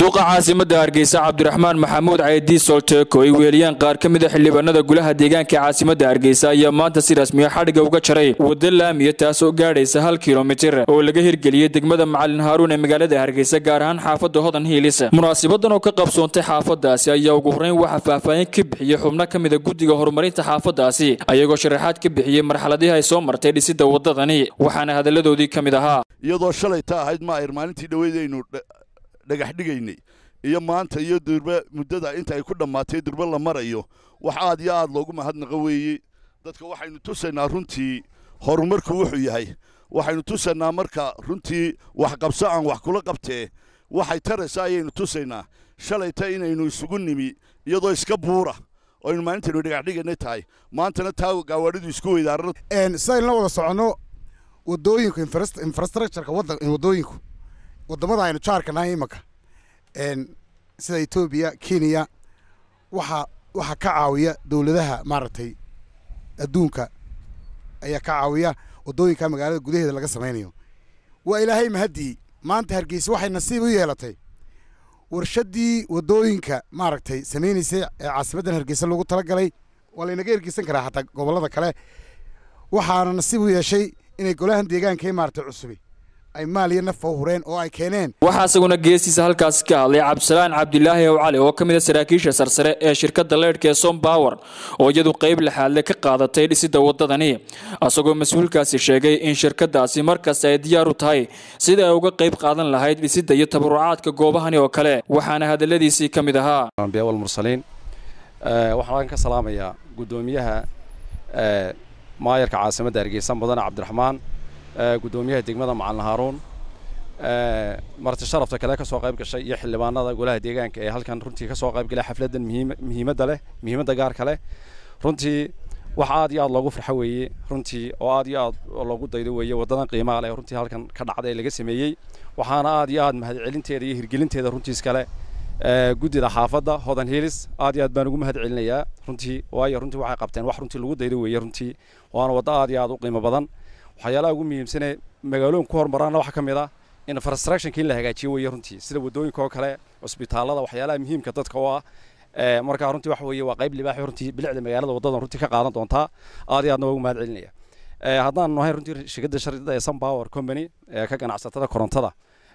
duqa caasimadda hargeysa cabdiraxmaan maxamuud caydi solteeko ay weeliyaan qaar ka mid a xildhibaanada golaha deegaanka caasimadda hargeysa ayaa maanta si rasmiya xadhigga uga jaray wadda laamiya taasoo gaadhaysa hal kilomitir oo laga hirgeliyey degmada macalin haaruun ee magaalada hargeysa gaar ahaan xaafadda hodan hiilis munaasabadan oo ka qabsoontay xaafadaasi ayaa ugu horreyn waxaa faahfaahin ka bixiyey xubno ka mid a guddiga horumarinta xaafadaasi ayagoo sharaxaad ka bixiyey marxaladihii ay soo martay dhisidda waddadani waxaana hadalladoodii ka mid ahaa iyadoo shalay ta ahayd maayr maalintii dhoweydaynu dhagax dhigaynay iyo maanta iyo durbe muddada inta ay ku dhammaatay durbe la marayo wax aad iyo aad loogu mahadnaqo weeye dadka waxaynu tusaynaa runtii horumarku wuxuu yahay waxaynu tusaynaa marka runtii waxqabso aan wax kula qabtee waxay taraysa ayaynu tusaynaa shalayta inaynu isugu nimi iyadoo iska buura oo aynu maalintaynu dhagax dhigaynay tahay maantana taa gaawaadhidu isku weydaarano sidaynu la wada soconno wadooyinku infrastructureka wadooyinku wadamada aynu jaarka nahay imanka sida etoobiya kenya waxa waxaa ka caawiya dowladaha maaragtay adduunka ayaa ka caawiya wadooyinka magaalada gudaheeda laga samaynayo waa ilaahay mahaddii maanta hargeysa waxay nasiib u yeelatay warshaddii wadooyinka maaragtay samaynaysay ee caasimaddan hargeysa loogu talagalay waa laynaga ergeysan karaa xataa gobollada kale waxaana nasiib u yeeshay inay golahan deegaanka ee maaragtay cusubi ay maal iyo nafa u hureen oo ay keeneen waxaa isaguna geestiisa halkaasi ka hadlay cabdisalaan cabdilaahi ow cali oo ka mid a saraakiisha sarsare ee shirkadda leydhka ee som bower oo iyadu qayb laxaadle ka qaadatay dhisidda waddadani isagoo mas-uulkaasi sheegay in shirkaddaasi markasta ay diyaar u tahay sida ay uga qayb qaadan lahayd dhisidda iyo tabarucaadka goobahani oo kale waxaana hadalladiisii ka mid ahaa walmursaliin waxaan ka salaamayaa guddoomiyaha maayarka caasimadda hargeysa mudane cabdiraxmaan guddoomiyaha degmada macalin haaruun marti sharafta kale ka soo qayb gashay iyo xildhibaanada golaha deegaanka ee halkan runtii ka soo qayb galay xafladdan muhiimadda leh muhiimadda gaarka leh runtii wax aad iyo aad loogu farxo weeye runtii oo aad iyo aad loogu daydo weeye waddadan qiimaha leh runtii halkan ka dhacda ee laga sameeyey waxaana aad iyo aad mahadcelinteeda iyo hirgelinteeda runtiis kale guddida xaafadda hodan hiilis aad iyo aad baan ugu mahad celinayaa runtii waayo runtii waxay qabteen wax runtii lagu daydo weeye runtii waana waddo aad iyo aad u qiimo badan waxyaalaha ugu muhiimsanee magaalooyin ku horumaraana waxaa ka mid ah infrastructionka in la hagaajiyo weeye runtii sida waddooyinka oo kale cusbitaallada waxyaalaha muhiimka dadka oo ah markaa runtii waxa weeye waa qayb libaax runtii bilicda magaalada waddadan runtii ka qaadan doontaa aad iyo aadna waa ugu mahad celinaya haddaan nahay runtii shirkadda sharida ee sun power company ee ka ganacsatada korontada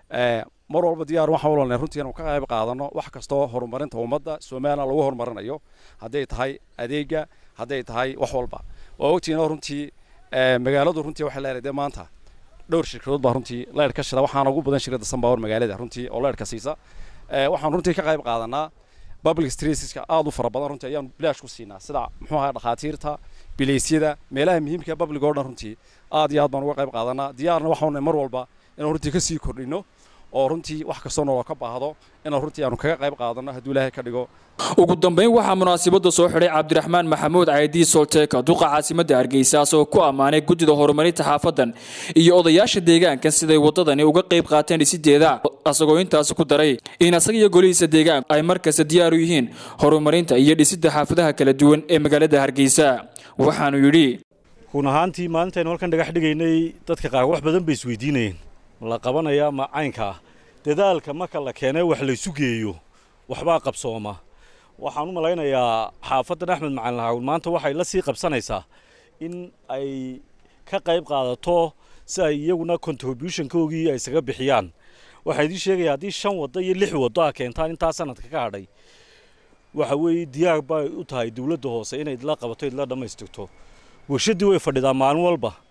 mar walba diyaar waxaan u leenahay runtii inuu ka qayb qaadano wax kastoo horumarinta ummadda Soomaaliya lagu horumarinayo hadday tahay adeega hadday tahay wax walba waa ogtiina runtii magaaladu runtii waxay leedahay maanta dhowr shirkadood baa runtii leer ka shida waxaana ugu badan shirkadda Sunpower magaalada runtii oo leer ka siisa waxaan runtii ka qayb qaadanaa public streetska aad u fara badan runtii ayaan bilaash ku siinaa sida muxuu ahaa dhakhaatiirta bileysyada meelaha muhiimka public oo dhan runtii aad iyo aad baan uga qayb qaadanaa diyaarna waxaan mar walba inaan runtii ka sii kordhino oo runtii wax kastoo nolol ka baahdo inaan runtii aanu kaga qayb qaadano hadduu ilaahay ka dhigo ugu dambayn waxaa munaasabadda soo xidhay cabdiraxmaan maxamuud caydi solteeka duqa caasimadda hargeysa asagoo ku ammaanay guddida horumarinta xaafadan iyo odayaasha deegaankan siday waddadani uga qayb qaateen dhisideeda asagoo intaasi ku daray in asaga iyo golihiisa deegaanku ay markasta diyaar u yihiin horumarinta iyo dhisidda xaafadaha kala duwan ee magaalada hargeysa waxaanu yidhi run ahaantii maalintaynu halkan dhagax dhigaynay dadka qaar wax badan bay isweydiinayeen la qabanaya ma caynkaa dadaalka marka la keenay wax laysu geeyo waxbaa qabsooma waxaan u malaynayaa xaafaddan axmed macalin haawun maanta waxay la sii qabsanaysaa in ay ka qayb qaadato si ay iyaguna contributionkoogii ay isaga bixiyaan waxaa idiin sheegaya haddii shan waddo iyo lix waddo a keentaan intaa sanadka ka hadhay waxa weeye diyaar bay u tahay dowladda hoose inay idla qabato idla dhammaystirto warshaddii way fadhidaa maalin walba